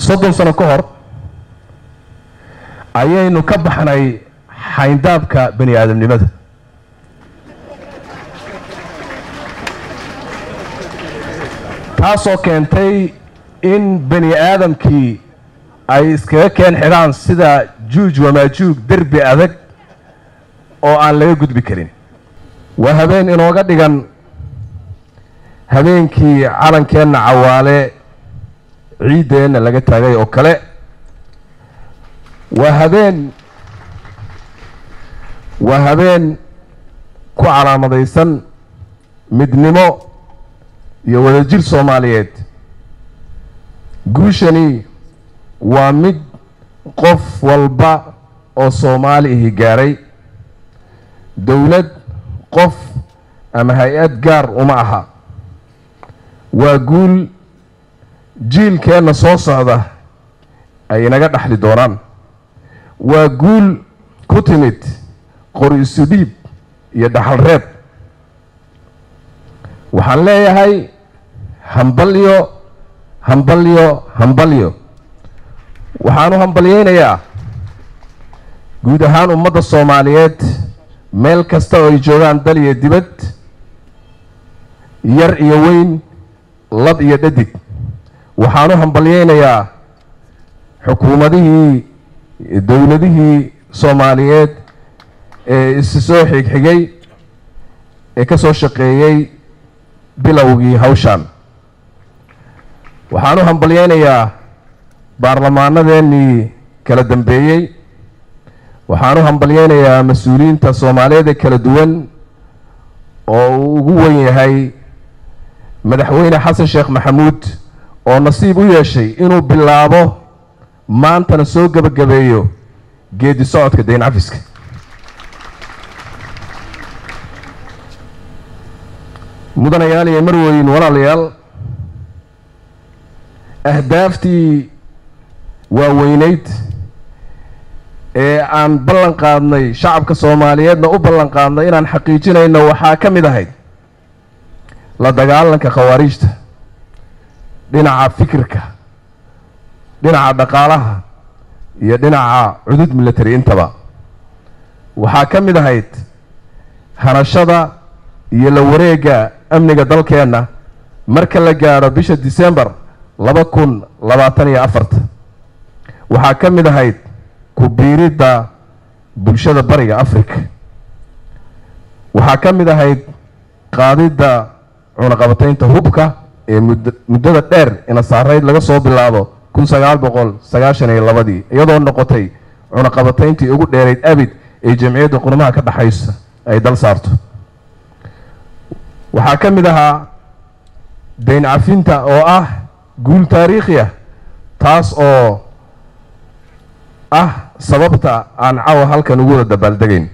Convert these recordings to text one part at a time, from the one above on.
soddon sano ka hor ayaynu ka baxnay xayndaabka bani aadamnimada taasoo keentay in bani aadamkii ay iskaga keen xidhaan sida juuj wamaajuug derbi adag oo aan laga gudbi karin waa habeen inooga dhigan habeenkii calankeenna cawaale ciiddeenna laga taagay oo kale waa habeen waa habeen ku calaamadaysan midnimo iyo wadajir soomaaliyeed guushani waa mid qof walba oo soomaali ihi gaaray dowlad qof ama hay-ad gaar uma aha waa guul jiilkeenna soo socda ay inaga dhaxli doonaan waa guul ku timid qori isu dhiib iyo dhaxal reeb waxaan leeyahay hambalyo hambalyo hambalyo waxaan u hambalyeynayaa guud ahaan ummadda soomaaliyeed meel kasta oo ay joogaan dal iyo dibad yar iyo weyn lab iyo dhadig waxaan u hambalyeynayaa xukuumadihii dowladihii soomaaliyeed ee isi soo xigxigay ee ka soo shaqeeyey bilowgii hawshan waxaan u hambalyeynayaa baarlamaanadeennii kala dambeeyey waxaan u hambalyeynayaa mas-uuliyiinta soomaaliyeed ee kala duwan oo uu ugu wen yahay madaxweyne xasan sheekh maxamuud oo nasiib u yeeshay inuu bilaabo maantana soo gebagabeeyo geedi socodka dayn cafiska mudanayaal iyo marweyn walaalayaal ahdaaftii waaweyneyd ee aan ballan qaadnay shacabka soomaaliyeedna u ballan qaadnay inaan xaqiijinayno waxaa ka mid ahayd la dagaalanka khawaariijta dhinaca fikirka dhinaca dhaqaalaha iyo dhinaca cudud military intaba waxaa ka mid ahayd hanashada iyo la wareegga amniga dalkeenna marka la gaadho bisha december laba kun labaatan iyo afarta waxaa ka mid ahayd ku biiridda bulshada bariga africa waxaa ka mid ahayd qaadidda cunaqabataynta hubka ee mud muddada dheer ina saarayd laga soo bilaabo kun sagaal boqol sagaashan iyo labadii iyadoo noqotay cunaqabatayntii ugu dheerayd abid ee jamciyadda qurmaha ka dhexaysa ay dal saarto waxaa ka mid ahaa dayn cafinta oo ah guul taariikhi ah taas oo ah sababta aan cawa halkan ugu wada dabaaldegayn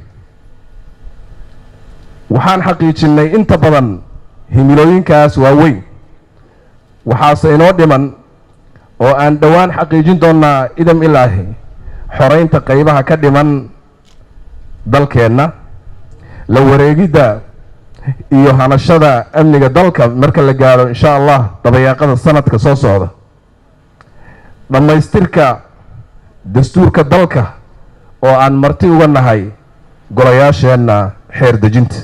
waxaan xaqiijinnay inta badan himilooyinkaas waaweyn waxaase inoo dhiman oo aan dhowaan xaqiijin doonnaa idam ilaahi xoreynta qeybaha ka dhiman dalkeenna la wareegidda iyo hanashada amniga dalka marka la gaadho insha allah dabayaaqada sanadka soo socda dhammaystirka dastuurka dalka oo aan marti uga nahay golayaasheenna xeer dejinta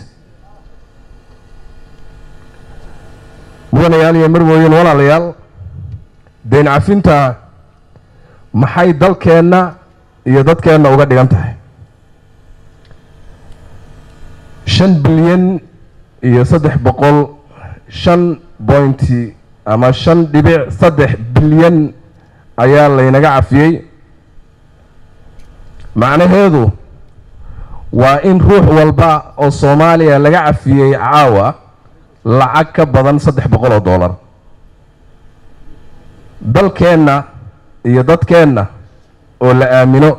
mudanayaal iyo marwooyin walaalayaal dayn cafinta maxay dalkeenna iyo dadkeenna uga dhigan tahay shan bilyan iyo saddex boqol shan bointi ama shan dhibic saddex bilyan ayaa laynaga cafiyey macnaheedu waa in ruux walba oo soomaaliya laga cafiyey caawa lacag ka badan saddex boqol oo dollar dalkeenna iyo dadkeenna oo la aamino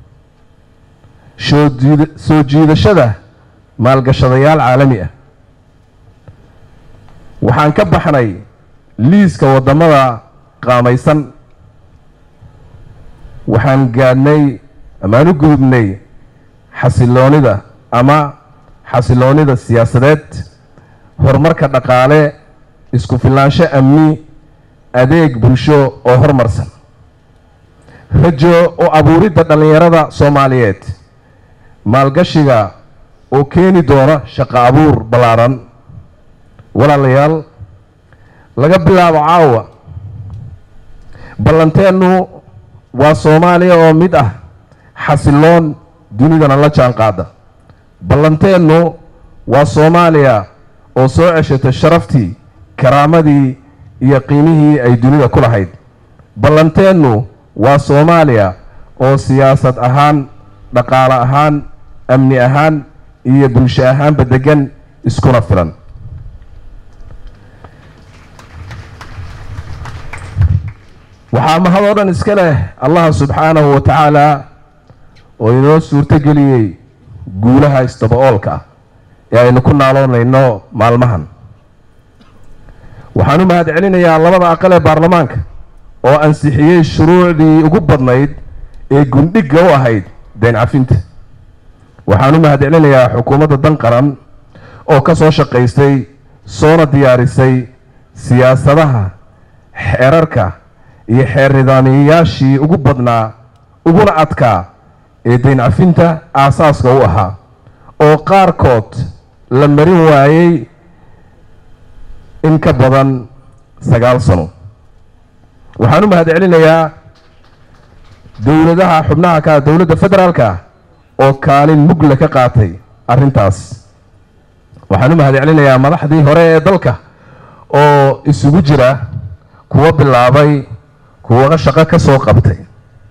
soo jiida soo jiidashada maalgashadayaal caalami ah waxaan ka baxnay liiska waddamada qaamaysan waxaan gaadhnay amaan u gudubnay xasiloonida ama xasiloonida siyaasadeed horumarka dhaqaale isku filaansho amni adeeg bulsho oo horumarsan rajo u abuuridda dhallinyarada soomaaliyeed maalgashiga oo keeni doona shaqo abuur ballaaran walaalayaal laga bilaabo caawa ballanteennu waa soomaaliya oo mid ah xasiloon dunidana la jaan qaada ballanteennu waa soomaaliya oo soo ceshata sharaftii karaamadii iyo qiimihii ay dunida ku lahayd ballanteennu waa soomaaliya oo siyaasad ahaan dhaqaale ahaan amni ahaan iyo bulsho ahaanba degan iskuna filan waxaa mahad oo dhan iska leh allaha subxaanahu wa tacaala oo inoo suurtogeliyey guulaha isdaba-oolka ah ee aynu ku naaloonayno maalmahan waxaan u mahad celinayaa labada aqal ee baarlamaanka oo ansixiyey shuruucdii ugu badnayd ee gundhigga u ahayd deen cafinta waxaan u mahad celinayaa xukuumadda dan qaran oo ka soo shaqaystay soona diyaarisay siyaasadaha xeerarka iyo xeer nidaamiyayaashii ugu badnaa uguna adkaa ee deen cafinta aasaaska u ahaa oo qaarkood la marin waayey in ka badan sagaal sano waxaan u mahad celinayaa dowladaha xubnaha ka dowladda federaalka oo kaalin mugla ka qaatay arrintaas waxaan u mahad celinayaa madaxdii hore ee dalka oo isugu jira kuwa bilaabay kuwa shaqo ka soo qabtay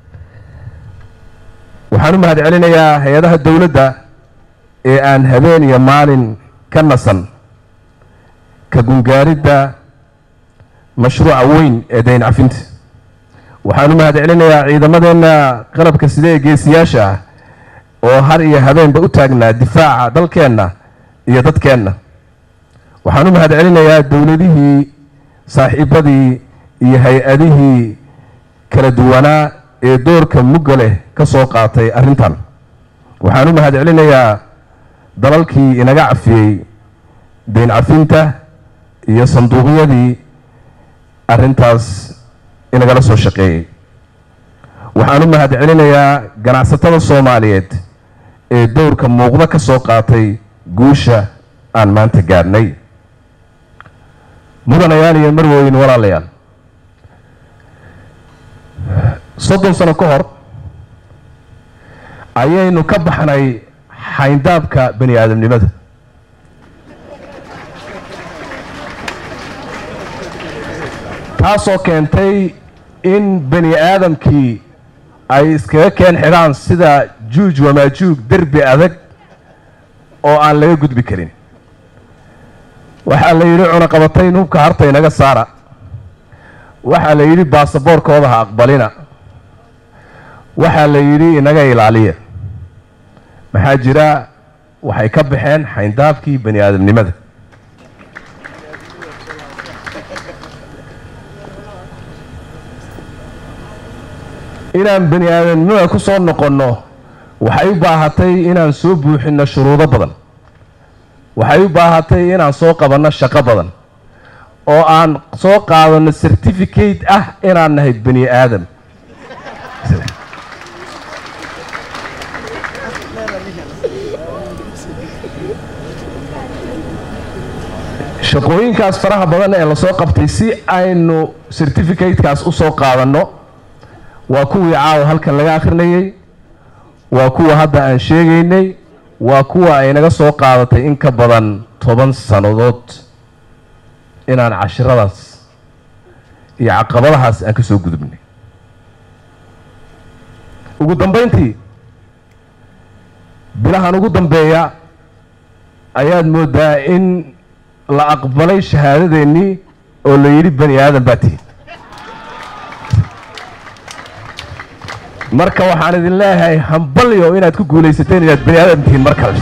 waxaan u mahad celinayaa hay-adaha dowladda ee aan habeen iyo maalin ka nasan ka gungaaridda mashruuca weyn ee dayn cafinta waxaan u mahad celinayaa ciidamadeenna qalabka sida ee geesiyaasha ah oo har iyo habeenba u taagnaa difaaca dalkeenna iyo dadkeenna waxaan u mahad celinayaa dowladihii saaxiibadii iyo hay-adihii kala duwanaa ee doorka mugga leh ka soo qaatay arrintan waxaan u mahad celinayaa dalalkii inaga cafiyey dayn cafinta iyo sanduuqyadii arrintaas inagala soo shaqeeyey waxaan u mahad celinayaa ganacsatada soomaaliyeed ee dowrka muuqda ka soo qaatay guusha aan maanta gaadhnay mudanayaal iyo marweyn walaalayaal soddon sano ka hor ayaynu ka baxnay xayndaabka bani aadamnimada taasoo keentay in bani aadamkii ay iskaga keen xidhaan sida juuj wamaajuug derbi adag oo aan laga gudbi karin waxaa la yidhi cunaqabatayn hubka harta inaga saara waxaa la yidhi baasaboorkooda ha aqbalina waxaa la yidhi inaga ilaaliya maxaa jira waxay ka baxeen xayndaabkii bani aadamnimada inaan bani aadamnimada ku soo noqonno waxay u baahatay inaan soo buuxinno shuruudo badan waxay u baahatay inaan soo qabanno shaqo badan oo aan soo qaadanno certificate ah inaan nahay bani aadam shaqooyinkaas faraha badan ee lasoo qabtay si aynu certificatekaas u soo qaadanno waa kuwii caawa halkan laga akhrinayey waa kuwa hadda aan sheegaynay waa kuwa ay naga soo qaadatay in ka badan toban sannadood inaan cashiradaas iyo caqabadahaas aan ka soo gudubnay ugu dambayntii bilahan ugu dambeeya ayaad mooddaa in la aqbalay shahaadadeennii oo la yidhi bani aadan baa tihin marka waxaan idin leeyahay hambalyo inaad ku guulaysateen inaad bani aadam tihiin mar kale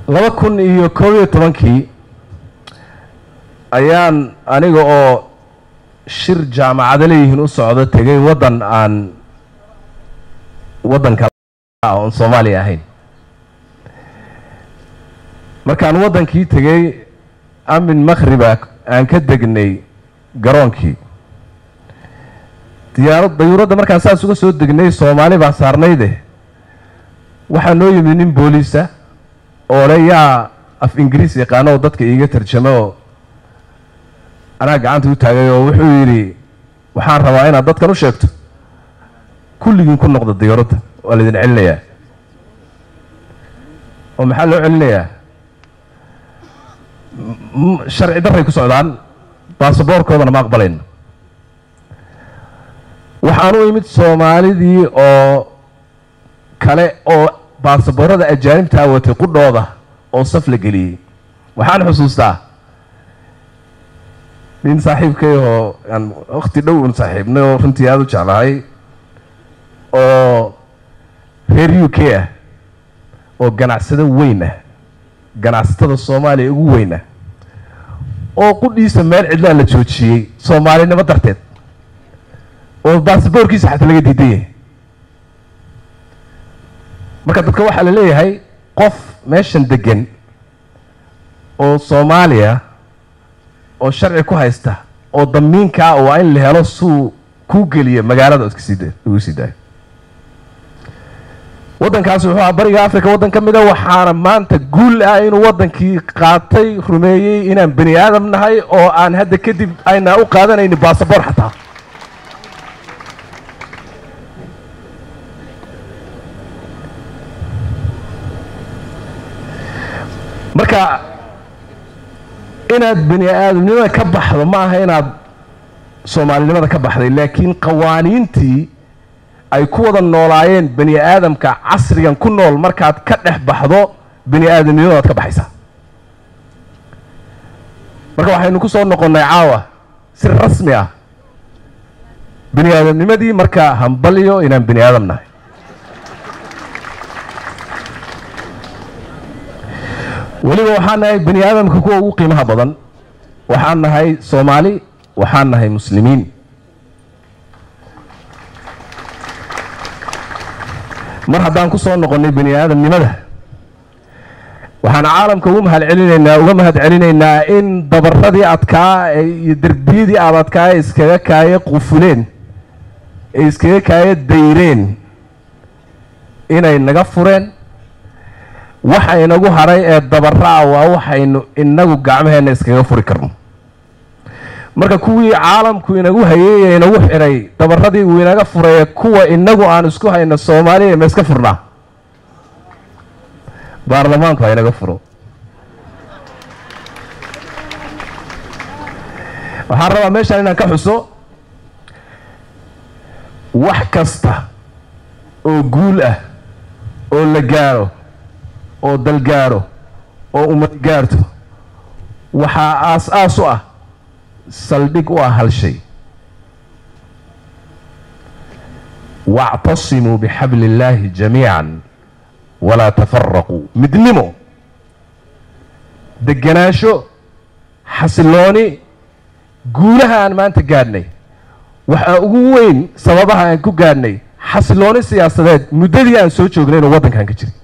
laba kun iyo koob iyo tobankii ayaan aniga oo shir jaamacado leeyihiin u socdo tegay waddan aan waddanka oon soomaaliya ahayn markaan waddankii tegey amin makhriba aan ka degnay garoonkii diyaarad dayuuradda markaan saas uga soo degnay soomaali baa saarnayde waxaa noo yimid nin booliisa oo le yaa af ingiriis yaqaano oo dadka iiga tarjamo oo anaa gacanta u taagay oo wuxuu yidhi waxaan rabaa inaad dadkan u sheegto kulligiin ku noqda diyaaradda waa laydin celinayaa oo maxaa loo celinayaa sharci darray ku socdaan baasaboorkoodana ma aqbalayno waxaan u imid soomaalidii oo kale oo baasaboorada ajaanibtaa watay qudhooda oo saf la geliyey waxaan xusuustaa nin saaxiibkay oo aan wakti dhow un saaxiibnay oo runtii aada u jeclahay oo reer u k ah oo ganacsado weyn ah ganacsatada soomaaliya ugu weyn ah oo qudhiisa meel cidlaa la joojiyey soomaalinimo darteed oo baasaboorkiisa xataa laga diidan yahay marka dadka waxaa la leeyahay qof meeshan degan oo soomaaliya oo sharci ku haysta oo damiinkaa waa in la helo suu kuu geliya magaalada iska sii ugu sii daayo waddankaasi wuxuu ahaa bariga africa waddan ka mida waxaana maanta guul ah inuu waddankii qaatay rumeeyey inaan bani aadam nahay oo aan hadda kadib ayna u qaadanayni basaboor xataa marka inaad bani aadamnimada ka baxdo ma aha inaad soomaalinimada ka baxday laakiin qawaaniintii ay ku wada noolaayeen bani aadamka casrigan ku nool markaad ka dhex baxdo bani aadamnimadaad ka baxaysaa marka waxaynu ku soo noqonnay caawa si rasmi ah bani aadamnimadii marka hambalyo inaan bani aadam nahay weliba waxaan nahay bani aadamka kuwa ugu qiimaha badan waxaan nahay soomaali waxaan nahay muslimiin mar haddaan ku soo noqonnay bani aadamnimada waxaan caalamka ugu mahad celinaynaa uga mahad celinaynaa in dabaradii adkaa iyo derbiyadii aad adkaa ee iskaga kaaye qufuleen ee iskaga kaaye dayreen inay naga fureen waxa inagu hadhay ee dabaraa waa waxaynu inagu gacmaheenna iskaga furi karno marka kuwii caalamku inagu hayey ee inagu xidhay dabaradii uu inaga furay kuwa inagu aan isku hayno soomaaliya ma iska furnaa baarlamaanku ha inaga furo waxaan rabaa meeshaan inaan ka xuso wax kasta oo guul ah oo la gaaro oo dal gaaro oo ummad gaarto waxaa aas-aas u ah saldhig u ah hal shay wactasimuu bixabli illaahi jamiican walaa tafaraquu midnimo deganaansho xasilooni guulaha aan maanta gaadhnay waxaa ugu weyn sababaha aan ku gaadhnay xasilooni siyaasadeed muddadii aan soo joognay inuu waddankan ka jiray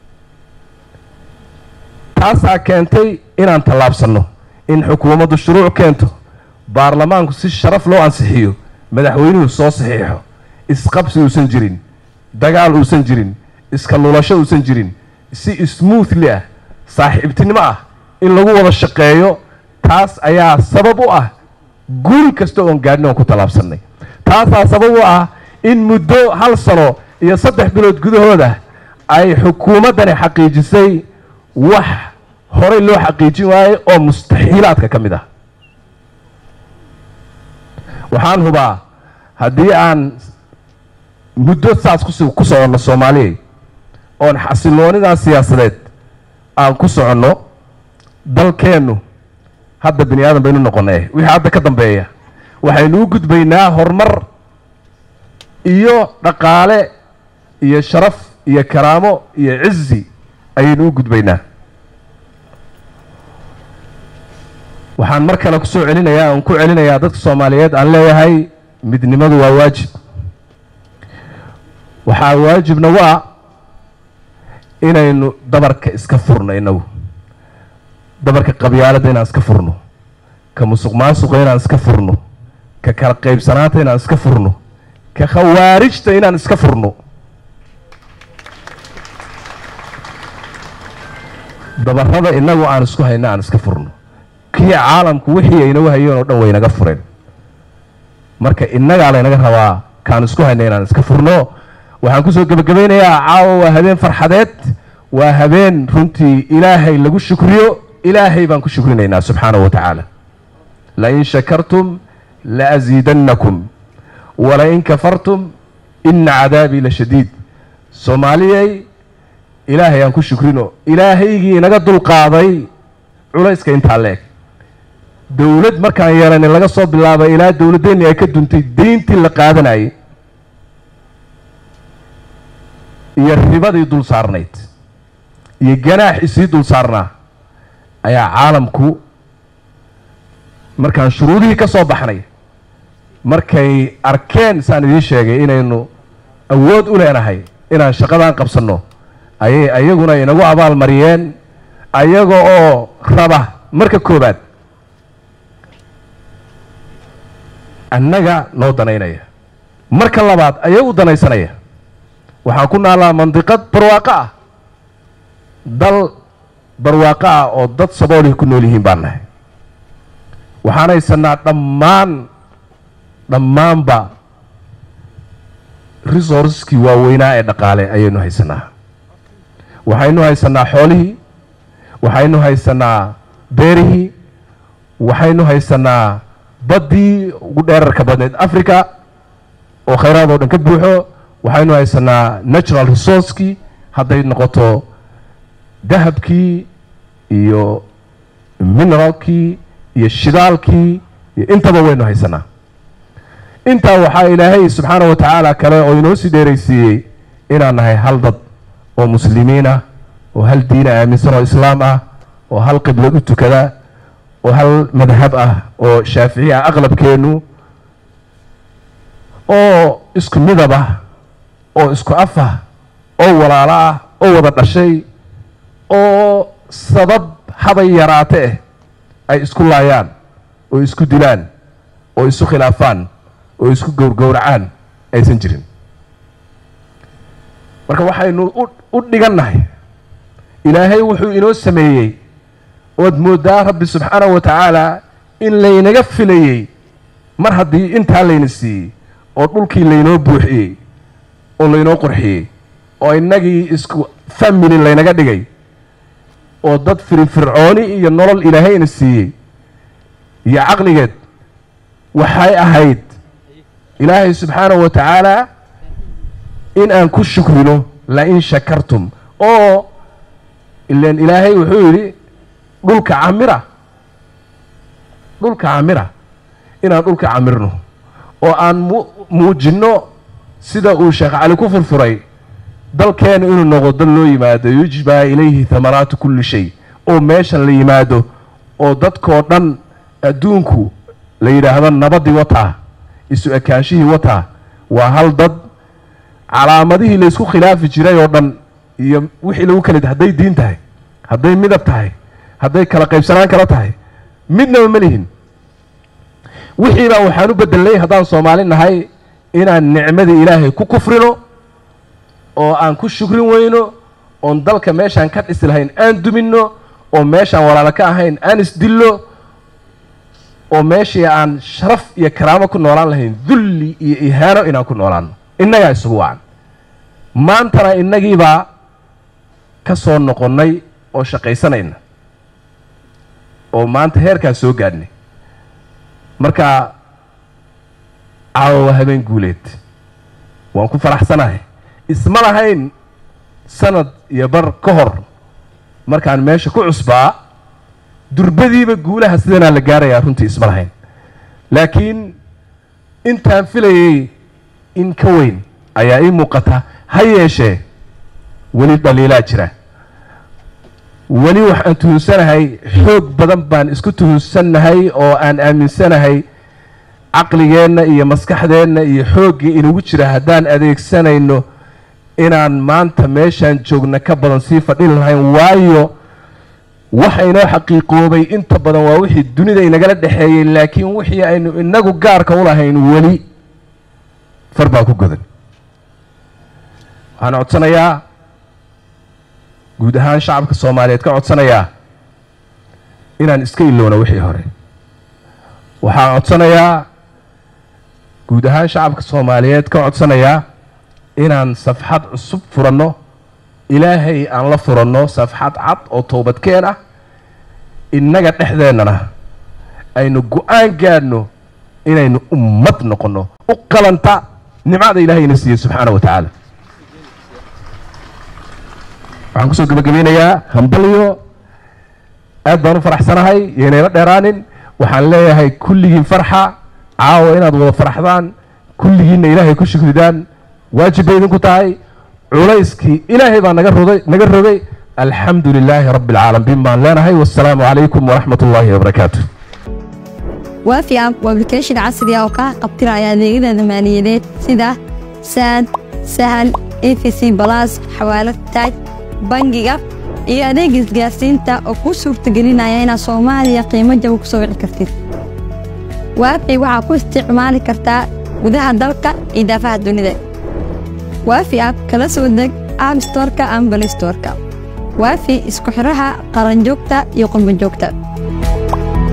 taasaa keentay inaan tallaabsanno in xukuumaddu shuruuc keento baarlamaanku si sharaf loo ansixiyo madaxweynuhu soo saxiixo isqabsi uusan jirin dagaal uusan jirin iska lulasho uusan jirin si smoothly ah saaxiibtinimo ah in lagu wada shaqeeyo taas ayaa sabab u ah guul kasta oon gaadhin oon ku tallaabsannay taasaa sabab u ah in muddo hal sano iyo saddex bilood gudahooda ay xukuumaddani xaqiijisay wax horey loo xaqiijin waaye oo mustaxiilaadka ka mid ah waxaan hubaa haddii aan muddo saas kus ku soconno soomaaliya oon xasiloonidan siyaasadeed aan ku soconno dalkeennu hadda bani aadan baynu noqonay wixii hadda ka dambeeya waxaynu u gudbaynaa horumar iyo dhaqaale iyo sharaf iyo karaamo iyo cizi ayaynu u gudbaynaa waxaan mar kale kusoo celinayaa aan ku celinayaa dadka soomaaliyeed aan leeyahay midnimadu waa waajib waxaa waajib nagu ah inaynu dabarka iska furno inagu dabarka qabyaaladda inaan iska furno ka musuq maasuqa inaan iska furno ka kala qaybsanaanta inaan iska furno ka khawaarijta inaan iska furno dabarada inagu aan isku hayno aan iska furno kii caalamku wixii aynagu hayeen oo dhan waynaga fureen marka innagaa laynaga rabaa kaan isku hayno inaan iska furno waxaan kusoo gebagabaynayaa caawa waa habeen farxadeed waa habeen runtii ilaahay lagu shukriyo ilaahay baan ku shukrinaynaa subxaanahu wa tacaala lain shakartum laasiidannakum walain kafartum ina cadaabii la shadiid soomaaliyey ilaahay aan ku shukrino ilaahaygii inaga dulqaaday culayska intaa la eg dowlad markaan yeelani laga soo bilaabay ilaa dowladdeennii ay ka duntay deyntii la qaadanayay iyo ribadii dul saarnayd iyo ganaax isii dul saarnaa ayaa caalamku markaan shuruudihii ka soo baxnay markay arkeen saan idiin sheegay inaynu awood u leenahay inaan shaqadaan qabsanno ayay ayaguna inagu abaal mariyeen ayaga oo raba marka koobaad annaga noo danaynaya marka labaad ayagu danaysanaya waxaan ku naallaa mandiqad barwaaqo ah dal barwaaqo ah oo dad saboolih ku nool yihiin baan nahay waxaan haysanaa dhammaan dhammaanba resourceskii waaweynaa ee dhaqaale ayaynu haysanaa waxaynu haysanaa xoolihii waxaynu haysanaa beerihii waxaynu haysanaa baddii ugu dheerarka badneed africa oo khayraad oo dhan ka buuxo waxaynu haysanaa natural resourcekii hadday noqoto dahabkii iyo mineralkii iyo shidaalkii iyo intaba waynu haysanaa intaa waxaa ilaahay subxaana wa tacaala kale oo inoo sii dheeraysiiyey inaan nahay hal dad oo muslimiin ah oo hal diina aaminsan oo islaam ah oo hal qiblad u tukada oo hal madhab ah oo shaafici ah aqlabkeennu oo isku midab ah oo isku af ah oo walaalo ah oo wada dhashay oo sabab habay yaraate ah ay isku laayaan oo isku dilaan oo isu khilaafaan oo isku gowrgowracaan aysan jirin marka waxaynu u dhigannahay ilaahay wuxuu inoo sameeyey ood mooddaa rabbi subxaanahu wa tacaala in laynaga filayey mar haddii intaa layna siiyey oo dhulkii laynoo buuxiyey oo laynoo qurxiyey oo innagii isku family laynaga dhigay oo dad firfircooni iyo nolol ilaahayna siiyey iyo caqligeed waxay ahayd ilaahay subxaanahu wa tacaala in aan ku shukrino la-in shakartum oo ilan ilaahay wuxuu yidhi dhulka camira dhulka camira inaan dhulka camirno oo aan mu muujinno sida uu sheekh cali ku furfuray dalkeena inuu noqdo dal loo yimaado yujbaa ilayhi hamaraatu kulli shay oo meeshan la yimaado oo dadkoo dhan adduunku la yidhaahdo nabadii wataa isu ekaanshihii wataa waa hal dad calaamadihii laysku khilaafi jiray oo dhan iyo wixii lagu kala hadday diin tahay hadday midab tahay hadday kala qaybsanaan kala tahay midnaba ma lihin wixii baa waxaan u bedelnay haddaan soomaali nahay inaan nicmadii ilaahay ku kufrino oo aan ku shukrin weyno oon dalka meeshaan ka dhisi lahayn aan duminno oo meeshaan walaalo ka ahayn aan isdillo oo meeshii aan sharaf iyo karaamo ku noolaan lahayn dulli iyo ihaano inaan ku noolaano innagaa isugu wacan maantana innagiibaa ka soo noqonnay oo shaqaysanayna oo maanta heerkaan soo gaadhnay marka caawa waa habeen guuleed waan ku faraxsanahay isma lahayn sanad iyo bar ka hor markaan meesha ku cusbaa durbadiiba guulaha sidanaa la gaarayaa runtii isma lahayn laakiin intaan filayay in ka weyn ayaa ii muuqata ha yeeshee weli dhaliilaa jira weli waxaan tuhunsanahay xoog badan baan isku tuhunsannahay oo aan aaminsanahay caqligeenna iyo maskaxdeenna iyo xooggii inagu jira haddaan adeegsanayno inaan maanta meeshaan joogna ka badan sii fadhin lahayn waayo waxa inoo xaqiiqoobay inta badan waa wixii dunida inagala dhexeeyey laakiin wixii aynu inagu gaarka u lahayn weli far baa ku godan waxaan codsanayaa guud ahaan shacabka soomaaliyeed ka codsanayaa inaan iska ilowno wixii hore waxaan codsanayaa guud ahaan shacabka soomaaliyeed ka codsanayaa inaan safxad cusub furanno ilaahay aan la furanno safxad cad oo toobadkeen ah innaga dhexdeennana aynu go-aan gaadhno inaynu ummad noqonno u qalanta nimcada ilaahayna siiyey subxaana wa tacaala waxaan kusoo gebagabeynayaa hambalyo aad baan u faraxsanahay yaynayla dheeraanin waxaan leeyahay kulligiin farxa caawa inaad wada faraxdaan kulligiinna ilaahay ku shukridaan waajib bay idinku tahay culayskii ilaahay baa naga roday naga rogay alxamdu lilaahi rabbi alcaalamiin baan leenahay wassalaamu calaykum waraxmat ullaahi wabarakaatu waafi app waa application casri ah oo kaa qabtiraya adeegyada maaliyadeed sida saad sahal efc balas xawaalad taaj bangiga iyo adeega isgaarsiinta oo kuu suurtagelinaya inaad soomaaliya qiimo jaba ku soo wici kartid waafi waxaa ku isticmaali kartaa gudaha dalka iyo daafaha dunida waafi app kala soo deg app storka ama balistorka waafi isku xidhaha qaranjoogta iyo qurbanjoogta